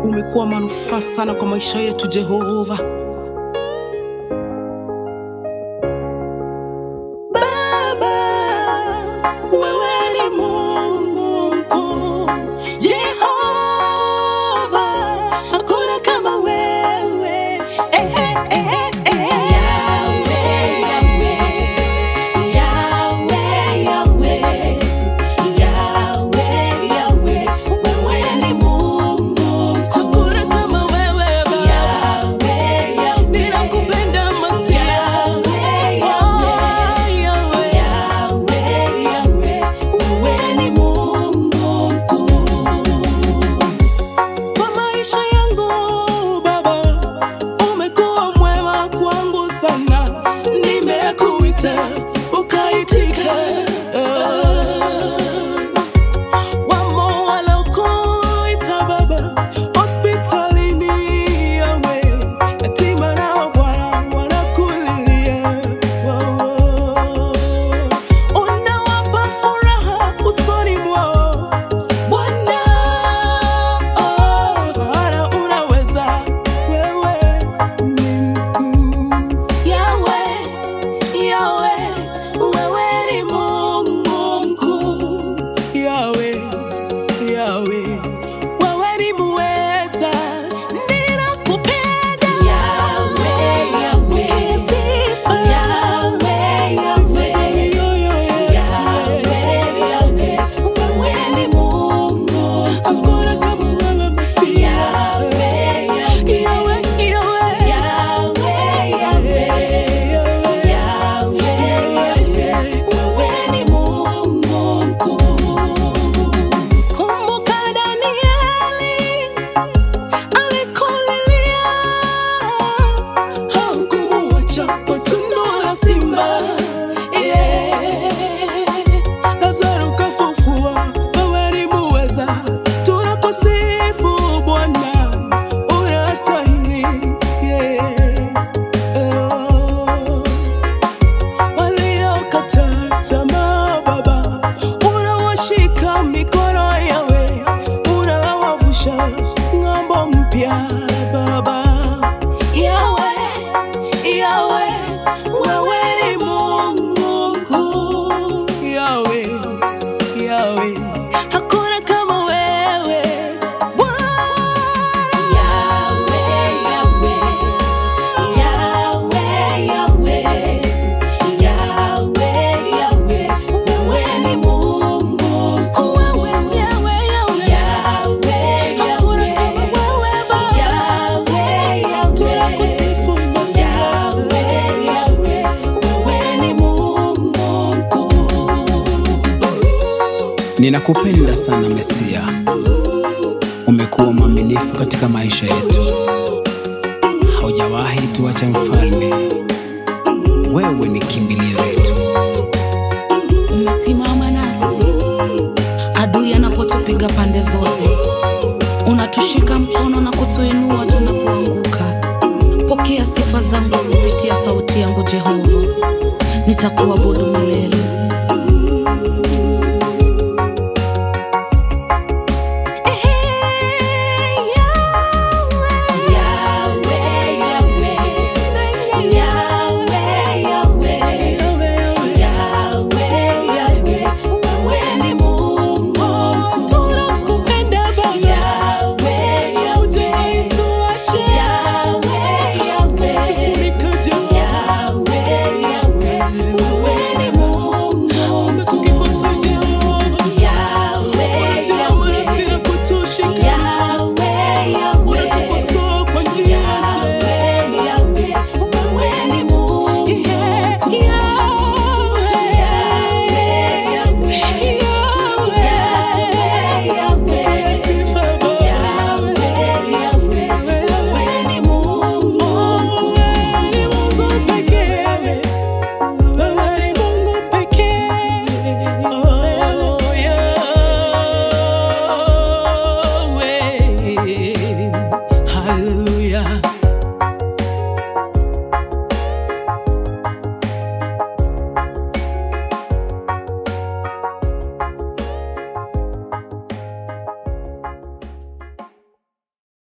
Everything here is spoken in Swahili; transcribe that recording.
umekuwa manufaa sana kwa maisha yetu Jehova. Baba, wewe ni Mungu mkuu. Jehova, hakuna kama wewe. Eh, eh, eh, eh. Yahweh, Yahweh, Yahweh, Yahweh. Yahweh, Yahweh, wewe ni Mungu mkuu. Hakuna kama wewe Baba. Yahweh, Yahweh. Ninakupenda Masihi. Yahweh, Yahweh. Yahweh, Yahweh, wewe ni Mungu mkuu. Kwa maisha yangu Baba, umekuwa mwema kwangu sana. Nimekuita ukaitika. Wamo walokuita Baba hospitalini, yawe yatima nao Bwana wanakulilia. Wow. Unawapa furaha usoni mwao Bwana, oh, maana unaweza, wewe ni mkuu. Yahweh, Yahweh, wewe ni Mungu mkuu. Yahweh, Yahweh, wewe ni muweza. Ninakupenda. Yahweh, Yahweh, sifa. Yahweh, Yahweh, Yahweh, Yahweh, wewe ni Mungu. Hakuna kama wewe Masihi. Yahweh, Yahweh, Yahweh, Yahweh, Yahweh, Yahweh, wewe ni Mungu mkuu. Kumbuka Danieli alikulilia, haukumuacha kwa tundu la simba. Yeah. Lazaro kafufua, wewe ni muweza. Tunakusifu Bwana, unastahili. Yeah. Oh. Waliokata tamaa Baba, unawashika mikono yawe, unawavusha ng'ambo mpya Baba. Yawe, Yawe, wewe ni Mungu mkuu. Yawe, Yawe, hakuna kama wewe Bwana. Yawe, Yawe, Yahweh, Yahweh, Yahweh, Yahweh, wewe ni Mungu mkuu. Yahweh, Yahweh, hakuna kama wewe Baba. Yahweh, Yahweh, tunakusifu Masihi. Yahweh, Yahweh, wewe ni Mungu mkuu. Ninakupenda sana Mesia, umekuwa mwaminifu katika maisha yetu, haujawahi tuacha mfalme. Wewe ni kimbilio letu. umesimama nasi adui anapotupiga pande zote, unatushika mkono na kutuinua tunapoanguka. Pokea sifa zangu kupitia sauti yangu Jehova, nitakuabudu milele.